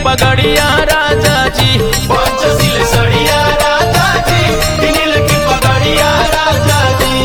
पगड़िया राजा जी पंचशील सड़िया राजा जी किनिल की पगड़िया राजा जी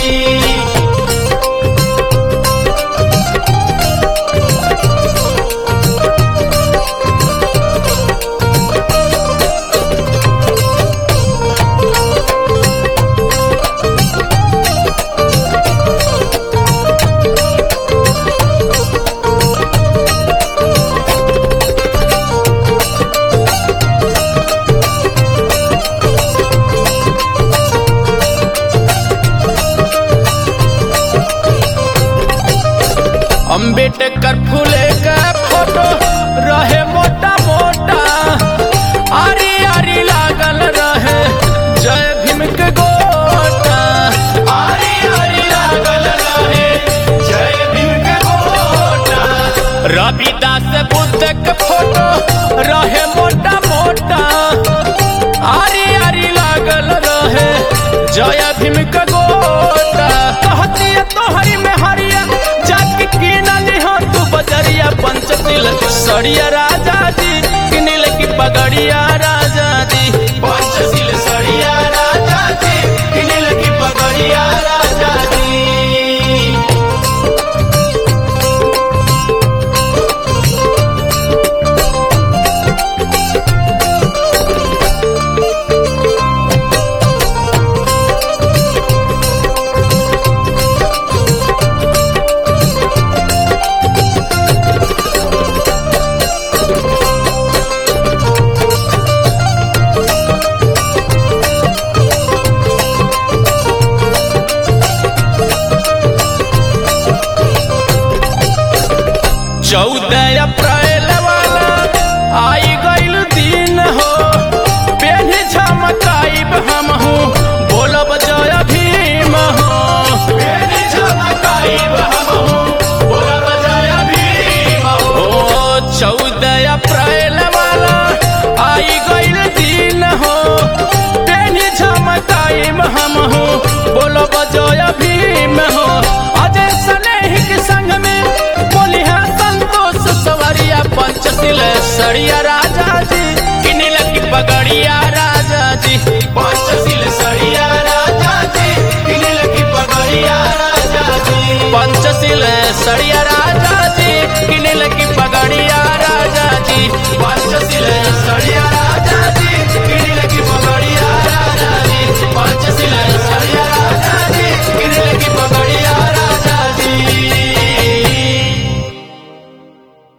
अम्बेडकर फूले का फोटो रहे मोटा मोटा आरी आरी लागल रहे जय भीम के गोटा आरी आरी लागल रहे जय भीम के गोटा रविदास बुद्ध के फोटो रहे मोटा मोटा आरी आरी लागल रहे जय भीम के गोटा कहती तोहरी में हरिया जाके किनली हो तू बजरिया पंचशील सड़िया राजा जी किनिल की पगड़िया राजा जी पंचशील सड़िया राजा जी किनिल की पगड़िया राजा जी चौदह अप्रैल वाला आई गईल दिन हो पेन झमकाइब हम हूँ बोलब जय भीम हो मेरी झमकाइब हम हूँ, बोलब जय भीम हो। ओ चौदह अप्रैल वाला आई गईल दिन हो पेन झमकाइब हम हूँ बोलब जय भीम हो अजय स्नेही के संग में बोली है संतोष सवरिया पंचशील सड़िया राजा जी किनिल की पगड़ी